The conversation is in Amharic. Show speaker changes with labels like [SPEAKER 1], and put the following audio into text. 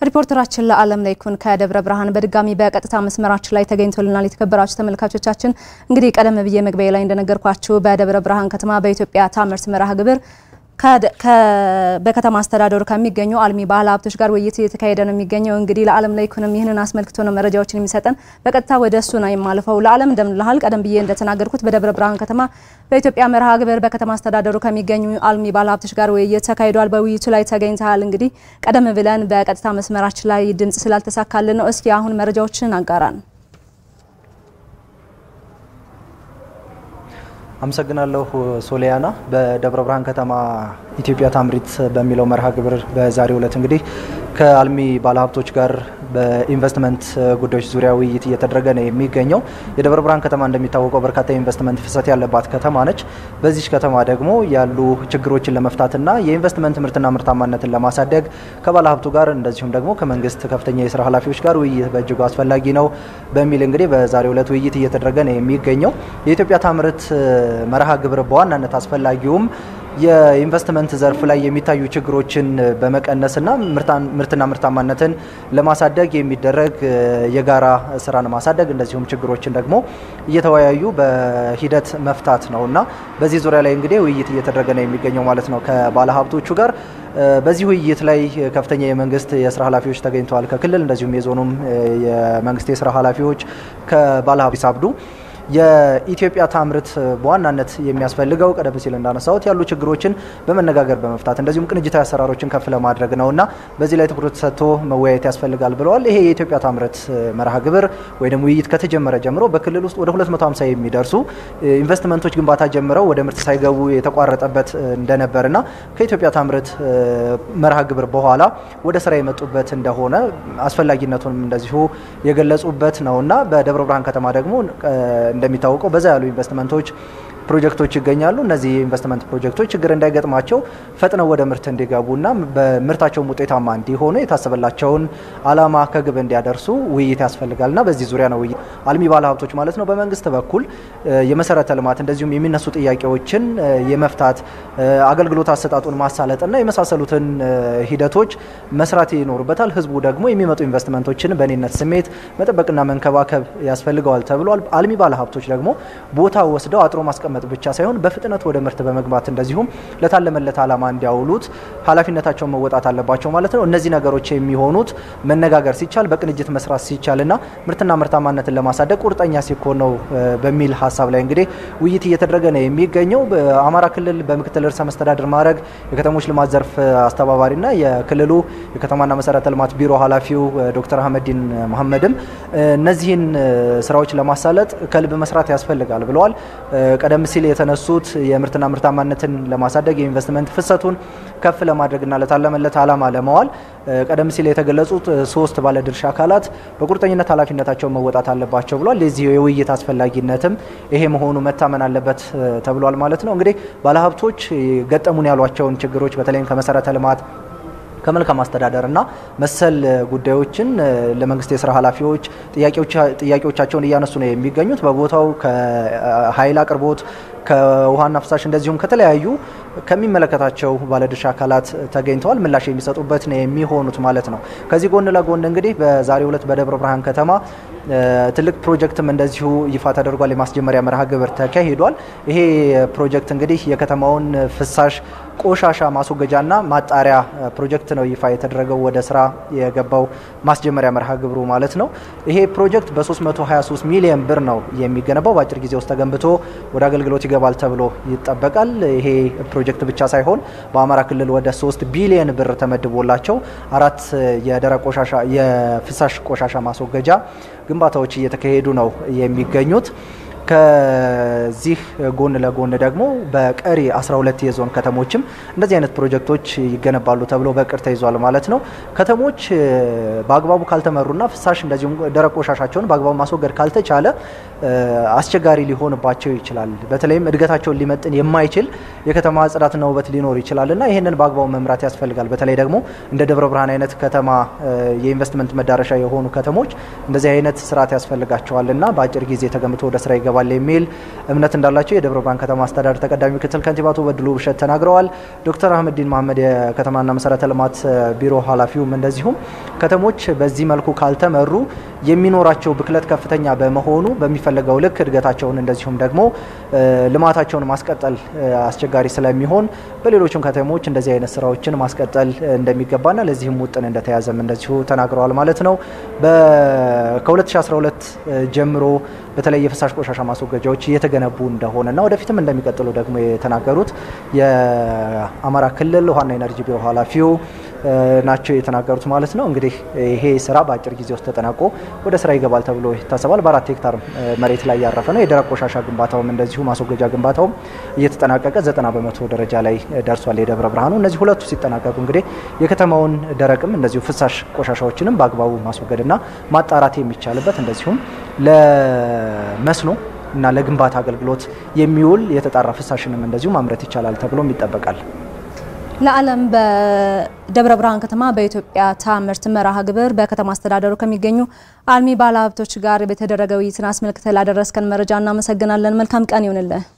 [SPEAKER 1] ሪፖርተራችን ለዓለም ላይ ኩን ከደብረ ብርሃን በድጋሚ በቀጥታ መስመራችን ላይ ተገኝቶልናል። የተከበራችሁ ተመልካቾቻችን እንግዲህ ቀደም ብዬ መግቢያ ላይ እንደነገርኳችሁ በደብረ ብርሃን ከተማ በኢትዮጵያ ታምርት መርሃ ግብር በከተማ አስተዳደሩ ከሚገኙ አልሚ ባለ ሀብቶች ጋር ውይይት እየተካሄደ ነው የሚገኘው። እንግዲህ ለዓለም ላይ ኩንም ይህንን አስመልክቶ ነው መረጃዎችን የሚሰጠን። በቀጥታ ወደ እሱ ነው የማልፈው። ለዓለም እንደምንልሃል። ቀደም ብዬ እንደተናገርኩት በደብረ ብርሃን ከተማ በኢትዮጵያ መርሃ ግብር በከተማ አስተዳደሩ ከሚገኙ አልሚ ባለ ሀብቶች ጋር ውይይት ተካሂዷል። በውይይቱ ላይ ተገኝተሃል። እንግዲህ ቀደም ብለን በቀጥታ መስመራችን ላይ ድምጽ ስላልተሳካልን ነው። እስኪ አሁን መረጃዎችን አጋራን።
[SPEAKER 2] አመሰግናለሁ ሶሊያና። በደብረ ብርሃን ከተማ ኢትዮጵያ ታምሪት በሚለው መርሃ ግብር በዛሬው ዕለት እንግዲህ ከአልሚ ባለሀብቶች ጋር በኢንቨስትመንት ጉዳዮች ዙሪያ ውይይት እየተደረገ ነው የሚገኘው። የደብረ ብርሃን ከተማ እንደሚታወቀው በርካታ የኢንቨስትመንት ፍሰት ያለባት ከተማ ነች። በዚች ከተማ ደግሞ ያሉ ችግሮችን ለመፍታትና የኢንቨስትመንት ምርትና ምርታማነትን ለማሳደግ ከባለሀብቱ ጋር እንደዚሁም ደግሞ ከመንግስት ከፍተኛ የስራ ኃላፊዎች ጋር ውይይት በእጅጉ አስፈላጊ ነው በሚል እንግዲህ በዛሬው ዕለት ውይይት እየተደረገ ነው የሚገኘው። የኢትዮጵያ ታምርት መርሃ ግብር በዋናነት አስፈላጊውም የኢንቨስትመንት ዘርፍ ላይ የሚታዩ ችግሮችን በመቀነስና ምርትና ምርታማነትን ለማሳደግ የሚደረግ የጋራ ስራን ማሳደግ እንደዚሁም ችግሮችን ደግሞ እየተወያዩ በሂደት መፍታት ነው እና በዚህ ዙሪያ ላይ እንግዲህ ውይይት እየተደረገ ነው የሚገኘው ማለት ነው ከባለሀብቶቹ ጋር። በዚህ ውይይት ላይ ከፍተኛ የመንግስት የስራ ኃላፊዎች ተገኝተዋል። ከክልል እንደዚሁም የዞኑም የመንግስት የስራ ኃላፊዎች ከባለሀብት ሳብዱ የኢትዮጵያ ታምርት በዋናነት የሚያስፈልገው ቀደም ሲል እንዳነሳሁት ያሉ ችግሮችን በመነጋገር በመፍታት እንደዚሁም ቅንጅታዊ አሰራሮችን ከፍ ለማድረግ ነውና በዚህ ላይ ትኩረት ሰጥቶ መወያየት ያስፈልጋል ብለዋል። ይሄ የኢትዮጵያ ታምርት መርሃ ግብር ወይም ውይይት ከተጀመረ ጀምሮ በክልል ውስጥ ወደ 250 የሚደርሱ ኢንቨስትመንቶች ግንባታ ጀምረው ወደ ምርት ሳይገቡ የተቋረጠበት እንደነበርና ከኢትዮጵያ ታምርት መርሃ ግብር በኋላ ወደ ስራ የመጡበት እንደሆነ አስፈላጊነቱንም እንደዚሁ የገለጹበት ነውና በደብረ ብርሃን ከተማ ደግሞ እንደሚታወቀው በዛ ያሉ ኢንቨስትመንቶች ፕሮጀክቶች ይገኛሉ። እነዚህ የኢንቨስትመንት ፕሮጀክቶች ችግር እንዳይገጥማቸው ፈጥነው ወደ ምርት እንዲገቡና በምርታቸውም ውጤታማ እንዲሆኑ የታሰበላቸውን ዓላማ ከግብ እንዲያደርሱ ውይይት ያስፈልጋልና በዚህ ዙሪያ ነው ውይይት አልሚ ባለሀብቶች ማለት ነው በመንግስት በኩል የመሰረተ ልማት እንደዚሁም የሚነሱ ጥያቄዎችን የመፍታት አገልግሎት አሰጣጡን ማሳለጥና የመሳሰሉትን ሂደቶች መስራት ይኖርበታል። ህዝቡ ደግሞ የሚመጡ ኢንቨስትመንቶችን በእኔነት ስሜት መጠበቅና መንከባከብ ያስፈልገዋል ተብሏል። አልሚ ባለሀብቶች ደግሞ ቦታ ወስደው አጥሮ ማስቀመጥ ብቻ ሳይሆን በፍጥነት ወደ ምርት በመግባት እንደዚሁም ለታለመለት ዓላማ እንዲያውሉት ኃላፊነታቸውን መወጣት አለባቸው ማለት ነው። እነዚህ ነገሮች የሚሆኑት መነጋገር ሲቻል በቅንጅት መስራት ሲቻልና ምርትና ምርታማነትን ለማሳደግ ቁርጠኛ ሲኮን ነው በሚል ሀሳብ ላይ እንግዲህ ውይይት እየተደረገ ነው የሚገኘው። በአማራ ክልል በምክትል ርዕሰ መስተዳድር ማዕረግ የከተሞች ልማት ዘርፍ አስተባባሪና የክልሉ የከተማና መሰረተ ልማት ቢሮ ኃላፊው ዶክተር አህመዲን መሐመድም እነዚህን ስራዎች ለማሳለጥ ከልብ መስራት ያስፈልጋል ብለዋል። ቀደም ሲል የተነሱት የምርትና ምርታማነትን ለማሳደግ የኢንቨስትመንት ፍሰቱን ከፍ ለማድረግና ለታለመለት ዓላማ ለመዋል ቀደም ሲል የተገለጹት ሶስት ባለድርሻ አካላት በቁርጠኝነት ኃላፊነታቸውን መወጣት አለባቸው ብሏል። የዚህ የውይይት አስፈላጊነትም ይሄ መሆኑ መታመን አለበት ተብሏል ማለት ነው። እንግዲህ ባለሀብቶች ገጠሙን ያሏቸውን ችግሮች በተለይም ከመሰረተ ልማት ከመልካም አስተዳደር እና መሰል ጉዳዮችን ለመንግስት የስራ ኃላፊዎች ጥያቄዎቻቸውን እያነሱ ነው የሚገኙት። በቦታው ከኃይል አቅርቦት ከውሃና ፍሳሽ እንደዚሁም ከተለያዩ ከሚመለከታቸው ባለድርሻ አካላት ተገኝተዋል። ምላሽ የሚሰጡበት ነው የሚሆኑት ማለት ነው። ከዚህ ጎን ለጎን እንግዲህ በዛሬው ዕለት በደብረ ብርሃን ከተማ ትልቅ ፕሮጀክትም እንደዚሁ ይፋ ተደርጓል። የማስጀመሪያ መርሃ ግብር ተካሂዷል። ይሄ ፕሮጀክት እንግዲህ የከተማውን ፍሳሽ ቆሻሻ ማስወገጃና ማጣሪያ ፕሮጀክት ነው ይፋ የተደረገው ወደ ስራ የገባው ማስጀመሪያ መርሃ ግብሩ ማለት ነው። ይሄ ፕሮጀክት በ323 ሚሊዮን ብር ነው የሚገነባው። በአጭር ጊዜ ውስጥ ተገንብቶ ወደ አገልግሎት ይገባል ተብሎ ይጠበቃል። ይሄ ፕሮጀክት ብቻ ሳይሆን በአማራ ክልል ወደ 3 ቢሊዮን ብር ተመድቦላቸው አራት የደረቅ ቆሻሻ የፍሳሽ ቆሻሻ ማስወገጃ ግንባታዎች እየተካሄዱ ነው የሚገኙት። ከዚህ ጎን ለጎን ደግሞ በቀሪ 12 የዞን ከተሞችም እንደዚህ አይነት ፕሮጀክቶች ይገነባሉ ተብሎ በቅር ተይዟል ማለት ነው። ከተሞች በአግባቡ ካልተመሩና ፍሳሽ እንደዚሁም ደረቅ ቆሻሻቸውን በአግባቡ ማስወገድ ካልተቻለ አስቸጋሪ ሊሆንባቸው ይችላል። በተለይም እድገታቸውን ሊመጥን የማይችል የከተማ ጽዳትና ውበት ሊኖር ይችላል እና ይህንን በአግባቡ መምራት ያስፈልጋል። በተለይ ደግሞ እንደ ደብረ ብርሃን አይነት ከተማ የኢንቨስትመንት መዳረሻ የሆኑ ከተሞች እንደዚህ አይነት ስርዓት ያስፈልጋቸዋል እና በአጭር ጊዜ ተገንብቶ ወደ ስራ ይገባል ይገባል የሚል እምነት እንዳላቸው የደብረ ብርሃን ከተማ አስተዳደር ተቀዳሚ ምክትል ከንቲባ አቶ በድሉ ብሸት ተናግረዋል። ዶክተር አህመዲን መሀመድ የከተማና መሰረተ ልማት ቢሮ ኃላፊውም እንደዚሁም ከተሞች በዚህ መልኩ ካልተመሩ የሚኖራቸው ብክለት ከፍተኛ በመሆኑ በሚፈለገው ልክ እድገታቸውን እንደዚሁም ደግሞ ልማታቸውን ማስቀጠል አስቸጋሪ ስለሚሆን በሌሎችም ከተሞች እንደዚህ አይነት ስራዎችን ማስቀጠል እንደሚገባና ለዚህም ውጥን እንደተያዘም እንደዚሁ ተናግረዋል ማለት ነው። ከ2012 ጀምሮ በተለይ የፍሳሽ ቆሻሻ ማስወገጃዎች እየተገነቡ እንደሆነና ወደፊትም እንደሚቀጥሉ ደግሞ የተናገሩት የአማራ ክልል ውሃና ኤነርጂ ቢሮ ኃላፊው ናቸው የተናገሩት ማለት ነው። እንግዲህ ይሄ ስራ በአጭር ጊዜ ውስጥ ተጠናቆ ወደ ስራ ይገባል ተብሎ ይታሰባል። በአራት ሄክታር መሬት ላይ ያረፈ ነው። የደረቅ ቆሻሻ ግንባታውም እንደዚሁ ማስወገጃ ግንባታውም እየተጠናቀቀ ዘጠና በመቶ ደረጃ ላይ ደርሷል የደብረ ብርሃኑ። እነዚህ ሁለቱ ሲጠናቀቁ እንግዲህ የከተማውን ደረቅም እንደዚሁ ፍሳሽ ቆሻሻዎችንም በአግባቡ ማስወገድና ማጣራት የሚቻልበት እንደዚሁም ለመስኖ እና ለግንባታ አገልግሎት የሚውል የተጣራ ፍሳሽንም እንደዚሁ ማምረት ይቻላል ተብሎም ይጠበቃል።
[SPEAKER 1] ለዓለም በደብረ ብርሃን ከተማ በኢትዮጵያ ታምርት መርሃ ግብር በከተማ አስተዳደሩ ከሚገኙ አልሚ ባለሀብቶች ጋር በተደረገ ውይይትን አስመልክተ ላደረስከን መረጃ እናመሰግናለን። መልካም ቀን ይሁንልህ።